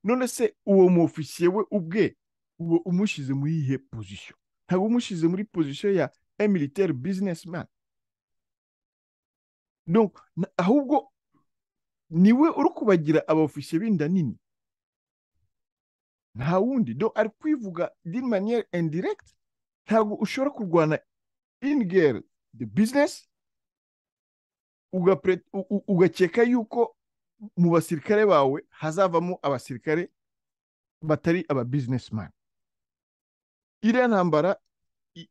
none se uwo mwofisiye we ubwe uba umushyize muri iyihe pozisiyo ntabwo umushyize muri pozisiyo ya emiliteri bizinesi mani ahubwo niwe uri kubagira abafishe b'inda nini nta wundi do ari kwivuga din maniyeri indiregiti ntabwo ushobora kurwana inigeri de bizinesi ugakeka yuko mu basirikare bawe hazavamo abasirikare batari aba bizinesimani iriya ntambara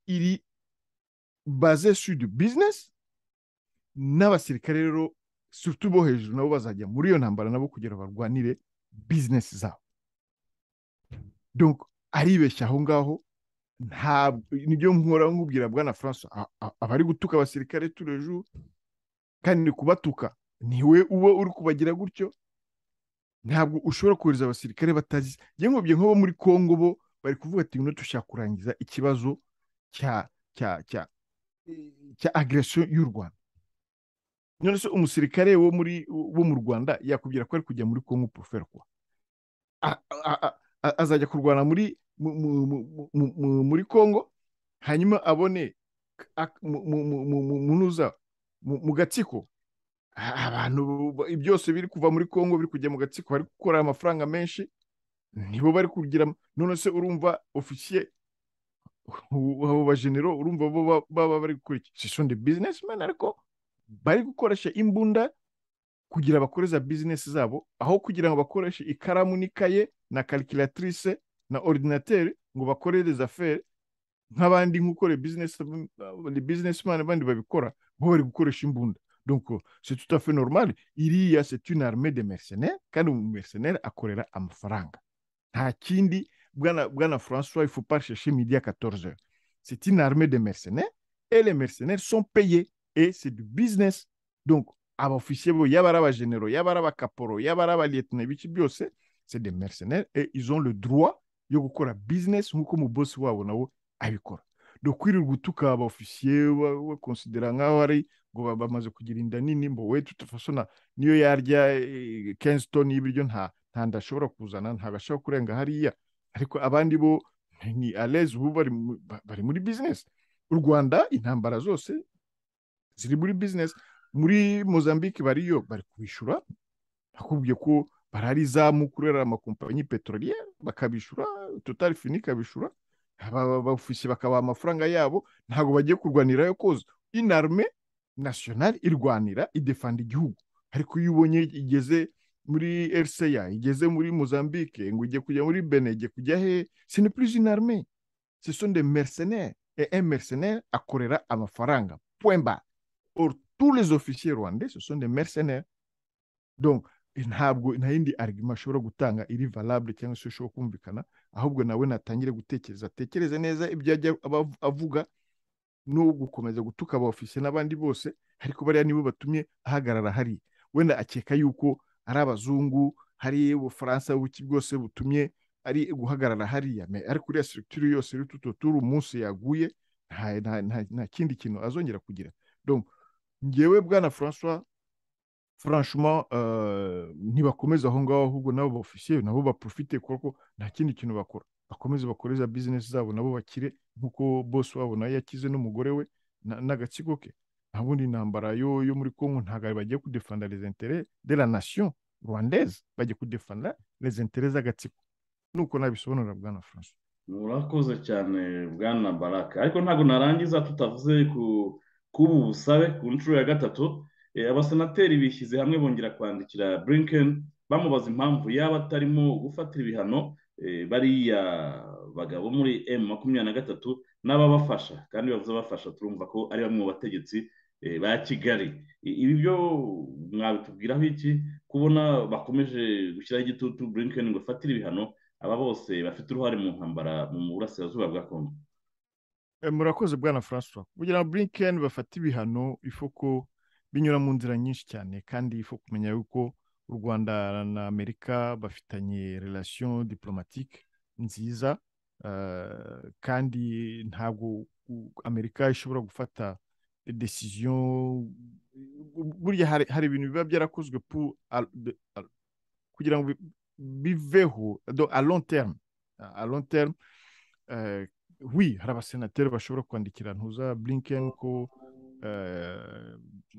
iri baze sur du business n'abasirikare rero surtout bo hejuru nabo bazajya muri iyo ntambara nabo kugira barwanire business zabo donc aribeshya aho ngaho ntabwo nibyo nkora nkubwira bwana francois abari gutuka abasirikare turejo kandi ni kubatuka niwe uba uri kubagira gutyo ntabwo ushobora kohereza abasirikare batazi njye nkubye nk'abo muri congo bo bari kuvuga ati ngwino dushaka kurangiza ikibazo cya cya cya cya agiresiyo y'u rwanda none se umusirikare wo muri wo mu rwanda yakubwira ko ari kujya muri congo poroferi kuwa azajya kurwana muri muri congo hanyuma abone munuza mu gatsiko abantu byose biri kuva muri congo biri kujya mu gatsiko bari gukora amafaranga menshi nibo bari kugira none se urumva ofisiye abo bajenero urumva baba bari gukora iki shisho ndi bizinesimeni ariko bari gukoresha imbunda kugira bakoreza bizinesi zabo aho kugira ngo bakoreshe ikaramu n'ikaye na karikiratirise na ordinateri ngo bakorereze aferi nk'abandi nk'uko bizinesimani abandi babikora bo bari gukoresha imbunda donc c'est tout à fait normal iriya c'est une armée de mercenaires kandi umu mercenaire akorera amafaranga nta kindi bwana bwana francois il faut pas chercher midi à 14 heures c'est une armée de mercenaires et les mercenaires sont payés et c'est du business donc abaofisiye bo yaba ari abagenero yaba ari abakaporo yaba ari abaliyetine ibiki byose c'est des mercenaires et ils ont le droit yo gukora business nk'uko umubosi wabo nawe abikora donc kwirirwa utuka abaofisiye bakonsidera nk'aho ari ngo bamaze kugira inda nini mbo we tutafashona niyo yarya kenshi toni y'ibiryo nta nta ashobora kuzana ntabwo ashobora kurenga hariya ariko abandi bo ni alezi ubu bari muri bizinesi u rwanda intambara zose ziri muri bizinesi muri mozambique bariyo bari kubishyura bakubwiye ko barari izamu kurera amakompanyi peteroliyeri bakabishyura totari fini ikabishyura abafisiye bakabaha amafaranga yabo ntabwo bagiye kurwanirayo koza inarume nasiyonari irwanira idefanda igihugu ariko iyo ubonye igeze muri eriseya igeze muri mozambique ngo ujye kujya muri bene ijye kujya he se ni purizi inarme se son de mercenaire et un mercenaire akorera amafaranga pwemba or tous les officiers rwandais se son de mercenaire donc ntabwo nta yindi arigima ashobora gutanga iri valable cyangwa se ushobora kumvikana ahubwo nawe natangire gutekereza atekereze neza ibyo ajya avuga no gukomeza gutuka abofisiye n'abandi bose ariko bariya nibo batumye ahagarara hariya wenda akeka yuko ari abazungu hari ubufaransa buki bwose butumye ari guhagarara hariya ariko uriya siritiri yose iri tututuru umunsi yaguye nta kindi kintu azongera kugira ngewe bwana francois franchement ntibakomeza aho ngaho ahubwo nabo bofisiye nabo baprofite kuko nta kindi kintu bakora bakomeze bakoreza bizinesi zabo nabo bakire nk'uko bose wabo nayo yakize n'umugore we n'agatsiko ke nta bundi intambara yo muri congo ntabwo bagiye kudefanda les intérêts de la nation rwandaise bagiye kudefanda les intérêts z'agatsiko nuko nabisobanurira bwana france murakoze cyane bwana baraka ariko ntabwo narangiza tutavuze ku busabe ku nshuro ya gatatu abasenateri bishyize hamwe bongera kwandikira blinken bamubaza impamvu yaba atarimo gufatira ibihano bariya bagabo muri emu makumyabiri na gatatu n'ababafasha kandi bavuze abafasha turumva ko ari bamwe mu bategetsi ba kigali ibi byo mwabitubwiraho iki kubona bakomeje gushyiraho igitutu burinken ngo afatire ibihano aba bose bafite uruhare mu ntambara mu burasirazuba bwa kongo murakoze bwana francois kugira ngo burinken bafate ibihano ifuko binyura mu nzira nyinshi cyane kandi ifu kumenya yuko u rwanda na amerika bafitanye relation diplomatique nziza kandi ntabwo amerika ishobora gufata desiziyo burya hari ibintu biba byarakozwe kugira ngo biveho a long terme a long terme wi hari abasenateri bashobora kwandikira ntuza blinken ko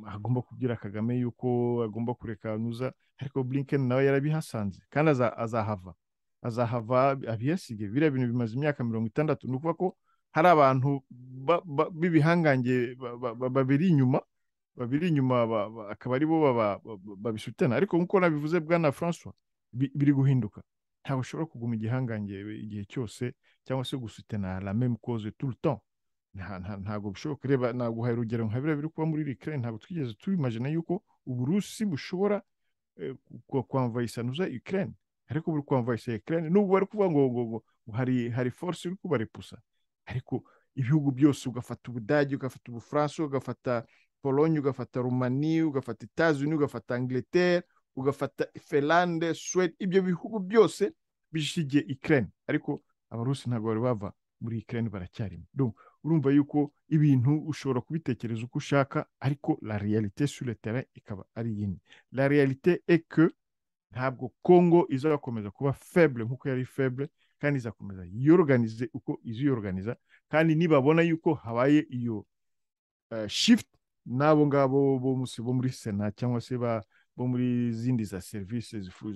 agomba kubwira kagame yuko agomba kureka ntuza ariko blinken nawe yarabihasanze kandi azahava azahava abiyasige biriya bintu bimaze imyaka mirongo itandatu ni ukuvuga ko hari abantu b'ibihangange babiri inyuma babiri inyuma akaba aribo babisutana ariko nk'uko nabivuze bwana francois biri guhinduka ntabwo ushobora kuguma igihangange igihe cyose cyangwa se gusutana la même cause tout le temps nta- nta- ntabwo bishoboka reba naguhaye urugero nka biriya biri kuba muri rikare ntabwo twigeze tubimajina yuko uburusi bushobora eh, ku- kwamvayisanuza ikirere ariko buri kwamvayisa ikirere nubwo bari kuvuga ngo ngo- ngo hari hari force iri kubaripusa ariko ibihugu byose ugafata ubudage ugafata ubufaransa ugafata polonye ugafata rumani ugafata itazuni ugafata angleterre ugafata ferande suwede ibyo bihugu byose bishigiye ikirere ariko abarusi ntabwo bari bava muri ikirere baracyarimo Donc, urumva yuko ibintu ushobora kubitekereza uko ushaka ariko la réalité sur le terrain ikaba ari yindi la réalité est que ntabwo congo izakomeza kuba faible nk'uko yari faible kandi izakomeza yiyoruganize uko iziyoruganiza kandi nibabona yuko habaye iyo eh, shift n'abo ngabo bo musi- bo muri sena cyangwa se ba- bo muri zindi za serivisi zifu-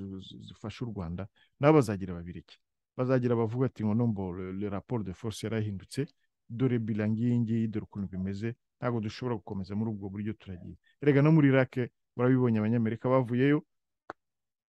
zifasha u rwanda nabo bazagira babireke bazagira bavuga ati ngo nombo le, le rapport de force yarahindutse dore bilang iyi ngiyi dore ukuntu bimeze ntabwo dushobora gukomeza muri ubwo buryo turagiye erega no muri irake murabibonye abanyamerika bavuyeyo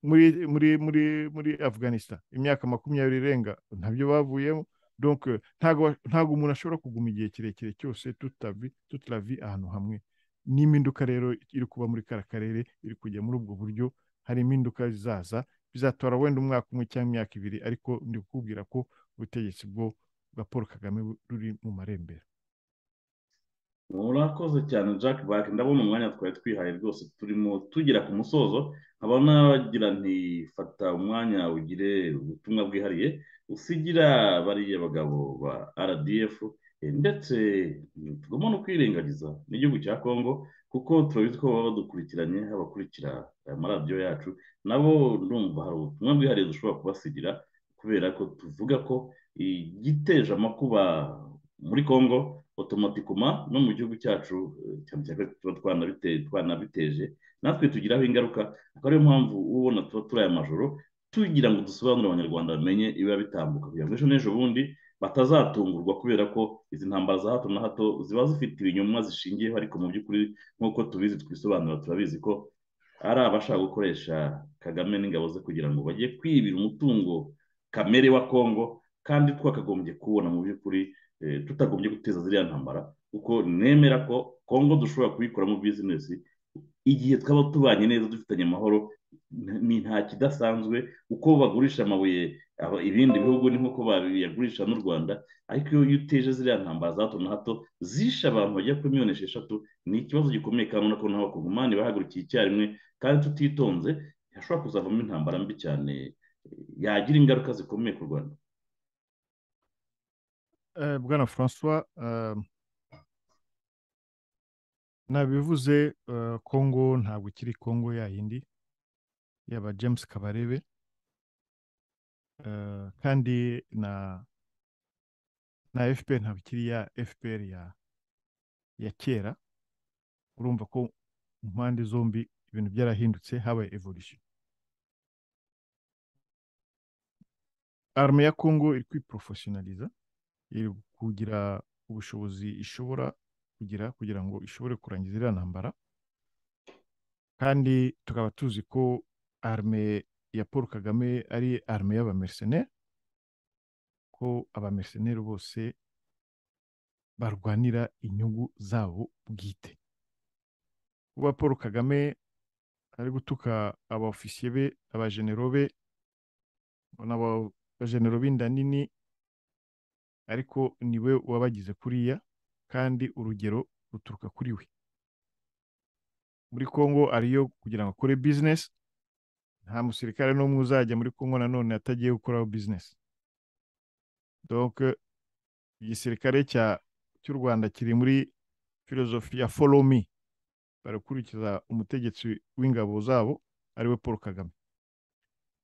muri muri muri muri afghanistan imyaka makumyabiri irenga ntabyo bavuyemo donc euh, ntabwo wa- ntabwo umuntu ashobora kuguma igihe kirekire cyose tutavi tutaravi ahantu hamwe n'impinduka rero iri kuba muri kara karere iri kujya muri ubwo buryo hari impinduka zizaza bizatwara wenda umwaka umwe cyangwa imyaka ibiri ariko ndi kukubwira ko ubutegetsi bwo bwa paul kagame bu- ruri mu marembera murakoze cyane jack back ndabona umwanya twari twihaye rwose turimo tugera ku musozo nkaba nagira nti fata umwanya ugire ubutumwa bwihariye usigira bariya bagabo ba rdf eh, ndetse tugomba no kwirengagiza n'igihugu cya congo kuko turabizi ko baba badukurikiranye abakurikira aya maradiyo yacu nabo ndumva hari ubutumwa bwihariye dushobora kubasigira kubera ko tuvuga ko igiteje amakuba muri congo otomatikoma no mu gihugu cyacu eh, cyane cyane ko tuba twanabite- twanabiteje natwe tugiraho ingaruka akaba ariyo mpamvu uba ubona tuba turi aya majoro tugira ngo dusobanurire abanyarwanda bamenye ibiba bitambuka kugira ngo ejo n'ejo bundi batazatungurwa kubera ko izi ntambara za hato na hato ziba zifite ibinyoma zishingiyeho ariko mu by'ukuri nk'uko tubizi twisobanura turabizi ko ari abashaka gukoresha kagame n'ingabo ze kugira ngo bajye kwibira umutungo kamere wa kongo kandi twakagombye kuwubona mu by'ukuri eh, tutagombye guteza ziriya ntambara kuko nemera ko kongo dushobora kuyikoramo bizinesi igihe twaba tubanye neza dufitanye amahoro n- ni nta kidasanzwe uko bagurisha amabuye aba- ibindi bihugu ni nk'uko babiyagurisha n'u rwanda ariko iyo iyo uteje ziriya ntambara za hato na hato zishe abantu bagera kuri miliyoni esheshatu ni ikibazo gikomeye kandi urabona ko n'abakongomani bahagurukiye icyarimwe kandi tutitonze hashobora kuzavamo intambara mbi cyane eh, yagira ingaruka zikomeye ku rwanda Eh, bwana francois eh, nabivuze eh, congo ntabwo ikiri congo yayindi yaba james kabarebe eh, kandi na na fpr ntabwo ikiri ya fpr ya ya kera urumva ko mu mpande zombi ibintu byarahindutse habaye evolution arme ya congo iri kwiprofessionaliza iri kugira ubushobozi ishobora kugira kugira ngo ishobore kurangiza iriya ntambara kandi tukaba tuzi ko arme ya paul kagame ari arme y'abamercenaire ko abamercenaire bose barwanira inyungu zabo bwite kuba paul kagame ari gutuka abaofisiye be abajenero be n'abajenero b'inda nini ariko niwe wabagize kuriya kandi urugero ruturuka kuri we muri congo ariyo kugira ngo akore bizinesi nta musirikare n'umwe uzajya muri congo nanone atagiye gukoraho bizinesi doke igisirikare cya cy'u rwanda kiri muri filozofi ya follow me barakurikiza umutegetsi w'ingabo zabo ariwe paul kagame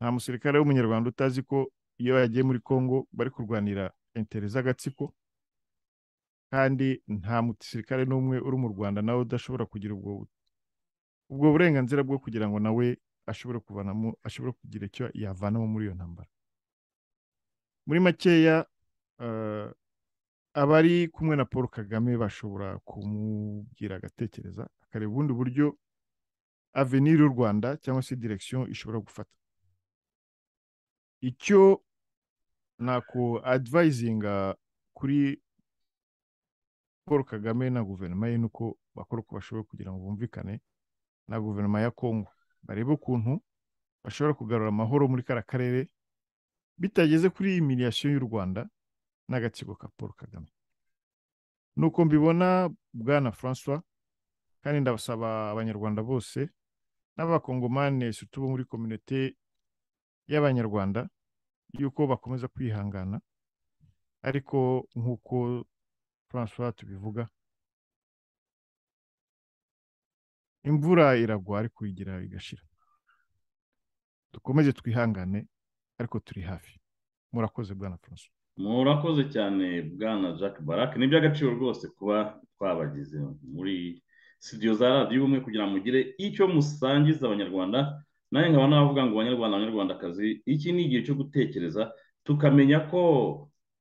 nta musirikare w'umunyarwanda utazi ko iyo yagiye muri congo bari kurwanira intere z'agatsiko kandi nta musirikare n'umwe uri mu rwanda nawe udashobora kugira ubwo ubwo burenganzira bwo kugira ngo nawe ashobore kuvanamo ashobore kugira icyo yavanamo muri iyo ntambara muri makeya eh, abari kumwe na paul kagame bashobora kumubwira agatekereza akareba ubundi buryo avenir y'u rwanda cyangwa se direction ishobora gufata icyo nako advisinga kuri paul kagame na guverinoma ye nuko bakora uko bashoboye kugira ngo bumvikane na guverinoma ya kongo barebe ukuntu bashobora kugarura amahoro muri kariya karere bitageze kuri iyi miliyasiyo y'u rwanda n'agatsiko ka paul kagame nuko mbibona bwana francois kandi ndabasaba abanyarwanda bose n'abakongomane sutu bo muri kominote y'abanyarwanda yuko bakomeza kwihangana ariko nk'uko francois tubivuga imvura iragwa ariko igira igashira dukomeze twihangane ariko turi hafi murakoze bwana francois murakoze cyane bwana jack barak ni iby'agaciro rwose kuba twabagize muri studio za radiyo ubumwe kugira ngo mugire icyo musangiza abanyarwanda nawe nkaba navuga ngo abanyarwanda abanyarwandakazi iki ni igihe cyo gutekereza tukamenya ko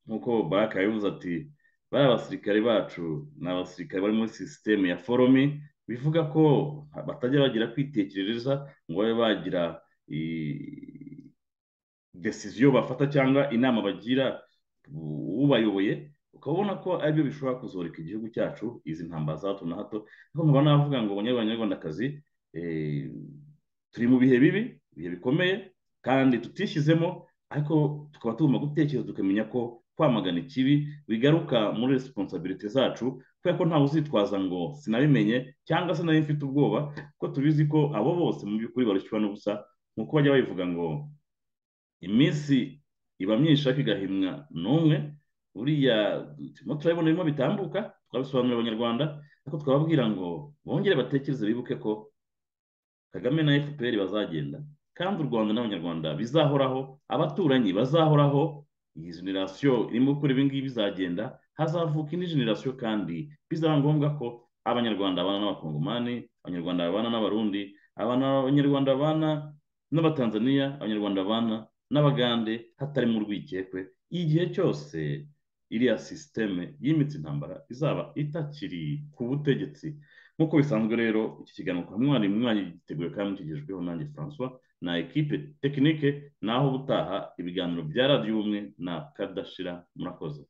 nk'uko barak yabivuze ati bariya basirikare bacu ni abasirikare bari muri sisiteme ya forome bivuga ko batajya bagira kwitekerereza ngo babe bagira desiziyo bafata cyangwa inama bagira ubayoboye ukabona ko aribyo bishobora kuzoreka igihugu cyacu izi ntambara za hato na hato ariko nkaba navuga ngo abanyarwandakazi turi mu bihe bibi ibihe bikomeye kandi tutishyizemo ariko tukaba tugomba gutekereza tukamenya ko kwamagana ikibi bigaruka muri resiponsabiriti zacu kubera ko ntawe uzitwaza ngo sinabimenye cyangwa se nawe mfite ubwoba ko tubizi ko abo bose mu by'ukuri barushywa n'ubusa nk'uko bajya babivuga ngo iminsi iba myinshi ariko igahimwa n'umwe buriya turimo turabibona birimo bitambuka twabisobanurira abanyarwanda ariko twababwira ngo bongere batekereze bibuke ko kagame na fpr bazagenda kandi u rwanda n'abanyarwanda bizahoraho abaturanyi bazahoraho iyi generasiyo irimo gukora ibingibi bizagenda hazavuka indi generasiyo kandi bizaba ngombwa ko abanyarwanda babana n'abakongomani abanyarwanda babana n'abarundi abanyarwanda babana n'abatanzaniya abanyarwanda babana n'abagande hatarimo urwikekwe igihe cyose iriya sisiteme y'imitsi intambara izaba itakiri ku butegetsi nk'uko bisanzwe rero iki kiganiro kwa mwari mwanya giteguye kandi mukigejweho nanjye francois na ekipe tekinike naho ubutaha ibiganiro bya radiyo ubumwe na kadashira murakoze